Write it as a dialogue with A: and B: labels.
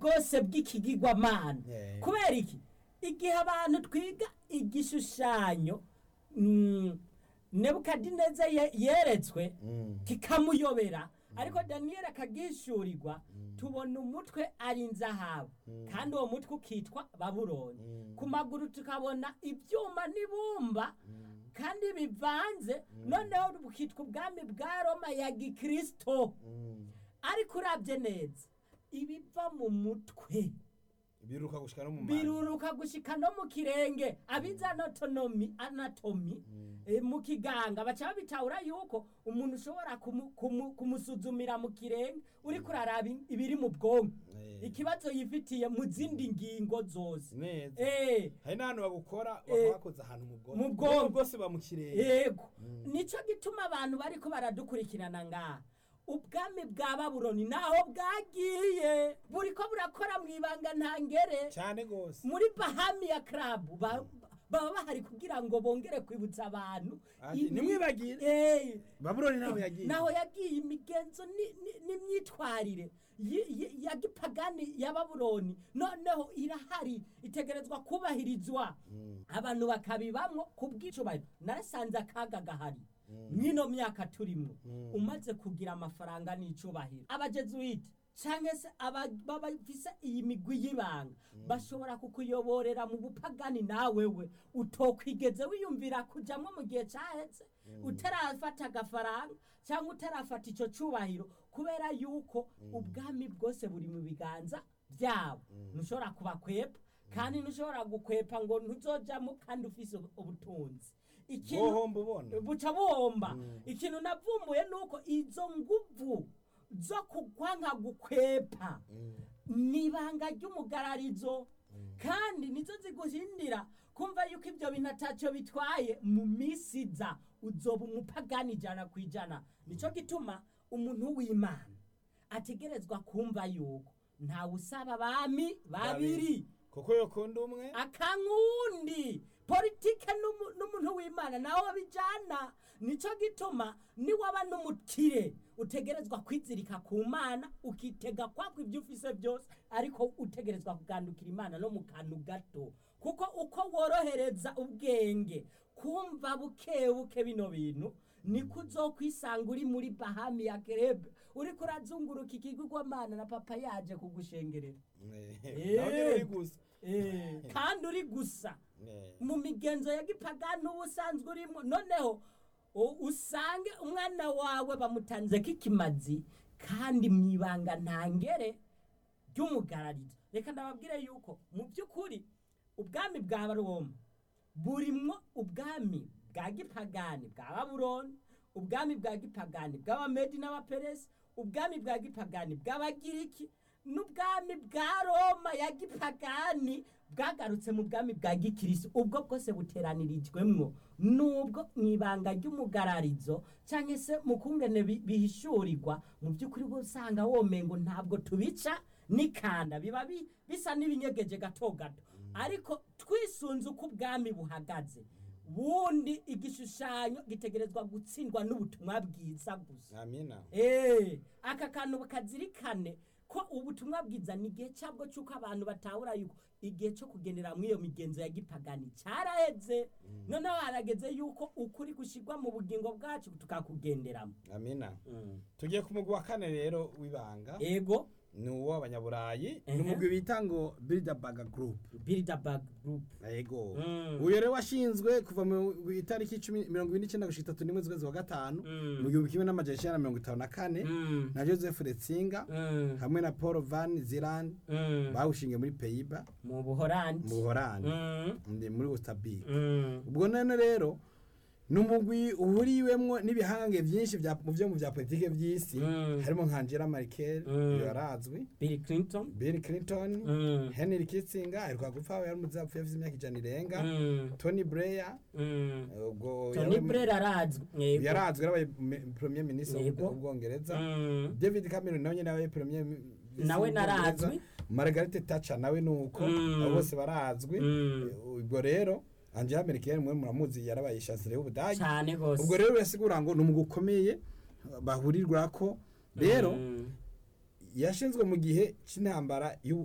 A: bwose bw'ikigirwamana
B: Eh.
A: kubera iki igihe abantu twiga igishushanyo mm, nebukadineza ye- yeretswe
B: Mm.
A: kikamuyobera ariko daniyeli akagishurirwa tubona umutwe ari inzahabu kandi uwo mutwe ukitwa babuloni ku maguru tukabona ibyuma n'ibumba kandi bivanze noneho bukitwa ubwami bwa roma ya gikristo
B: Mm.
A: ariko urabye neza ibiva mu mutwe
B: biruka gushika no mu manda.
A: biruruka gushika no mu kirenge abize anatonomi anatomi eh, mu kiganga baca babitahura yuko umuntu ushobora kumu- kumu- kumusuzumira mu kirenge uriko uraraba in- ibiri mu bwonko
B: Eh.
A: ikibazo yifitiye mu zindi ngingo zose
B: neza
A: Eh,
B: hari n'ahantu bagukora
A: Eh.
B: bakabakoza ahantu mu bwonko
A: Mu bwonko.
B: bwose bamukireye
A: yego nico gituma abantu bariko baradukurikirana ngaha ubwami bwa babuloni naho bwagiye buriko burakora mu ibanga ntangere
B: cyane gose
A: muri bahami ya club ba- baba bahari kugira ngo bongere kwibutsa abantu
B: Ati,
A: imi-
B: "Ntimwibagire."
A: Eh,
B: babuloni naho yagiye
A: naho yagiye imigenzo ni- ni- n'imyitwarire yi- yi- ya gipagani ya babuloni noneho irahari itegerezwa kubahirizwa abantu bakabibamwo kubw'icubahiro narasanze akaga gahari mw'ino myaka turimo umaze kugira amafaranga n'icubahiro abajezuwiti canke se aba- baba bafise iyi migwi y'ibanga bashobora kukuyoborera mu bupagani nawewe utokwigeze wiyumvira kujamwo mu gihe caheze utarafata agafaranga cyangwa utarafata ico cubahiro kubera yuko ubwami bwose buri mu biganza byabo ntushobora kubakwepa kandi ntushobora gukwepa ngo ntuzojamo kandi ufise ubu- ubutunzi ikintu
B: bohomba ubona
A: buca buhomba ikintu navumbuye nuko izo nguvu zo kugwanka gukwepa nibanga ry'umugararizo kandi nizo ziguhindira kumva yuko ibyo bintu atacyo bitwaye mu minsi iza uzoba umupagani ijana ku ijana nicyo gituma umuntu w'imana ategerezwa kumva yuko ntawe usaba abami babiri
B: kuko yokunda umwe
A: akankundi politike n'umu- n'umuntu w'imana nawe bijana nico gituma niwaba n'umukire utegerezwa kwizirika ku mana ukitega kwako ibyo ufise byose ariko utegerezwa kugandukira imana no mu kantu gato kuko uko worohereza ubwenge kumva buke buke bino bintu niko uzokwisanga uri muri bahami ya kerebe uriko urazunguruka ikigurwamana na papa yaje kugushengerera
B: nawe nyine uri gusa
A: Eh, kandi uri gusa
B: Eh.
A: mu migenzo ya gipagani uba usanzwe urimo noneho u- usange umwana wawe bamutanze k'ikimazi kandi mu ibanga ntangere ry'umugararizo reka ndababwire yuko mu by'ukuri ubwami bwa roma burimwo ubwami bwa gipagani bwa babuloni ubwami bwa gipagani bw'abamedi n'abaperesi ubwami bwa gipagani bw'abagiriki n'ubwami bwa roma ya gipagani bwagarutse mu bwami bwa gikirisi ubwo bwose buteranirijwemwo nubwo mu ibanga ry'umugararizo cyangwa se mu kungene bi- bihishurirwa mu by'ukuri bwo usanga womengo ntabwo tubica n'ikanda biba bi- bisa n'ibinyegeje gato gato ariko twisunze uko ubwami buhagaze bundi igishushanyo gitegerezwa gutsindwa n'ubutumwa bwiza gusa
B: amina
A: Eh, aka kantu bakazirikane ko ubutumwa bwiza ni igihe cyabwo cy'uko abantu batahura yuko igihe cyo kugendera muri iyo migenzo ya gipagani cyaraheze noneho harageze yuko ukuri gushyirwa mu bugingo bwacu tukakugenderamo
B: amina tugiye ku mugwi wa kane rero w'ibanga
A: ego
B: ni uw'abanyaburayi ni
A: Ehe.
B: umugwi bita ngo bilderberg group
A: bilderberg group
B: yego
A: Mm.
B: uyu rero washinzwe kuva mu itariki cumi- mirongo ine n'icyenda gushika itatu n'imwe z'ukwezi wa gatanu
A: Mm.
B: mu gihumbi kimwe n'amajana icyenda na mirongo itanu na kane
A: Mm.
B: na joseph retsinga
A: Mm.
B: hamwe na paul van ziland
A: Mm.
B: bawushingiye muri peyiba
A: mu buhorandi
B: mu buhorandi
A: Mm.
B: ndi muri ustabik
A: Mm.
B: ubwo none rero ni umugwi uhuriwemwo n'ibihange byinshi bya- mu byo mu bya politike by'isi
A: Mm.
B: harimo nka angela merkel
A: Mm.
B: yarazwi
A: bill clinton
B: bill clinton
A: Mm.
B: henry kissinger aheruka gupfa yari umuzapfu yavuze imyaka ijana irenga
A: Mm.
B: tony blair
A: Mm.
B: ubwo
A: tony
B: yabaye-
A: blair arazwi Yego.
B: yarazwi yarabaye me- premier minister
A: Yego.
B: w'ubwongereza
A: Mm.
B: david cameron nawe nyine yabaye premier mi-
A: Nawe
B: w'ubwongereza.
A: narazwi.
B: margaret thatcher nawe ni uko
A: Mm.
B: abo bose barazwi
A: Mm.
B: ubwo rero angela merkel mwe muramuzi yarabaye chancelier y'ubudage
A: cyane rwose
B: ubwo rero birasigura ngo ni umugwi ukomeye bahurirwa ko rero
A: Mm.
B: yashinzwe mu gihe cy'intambara y'u-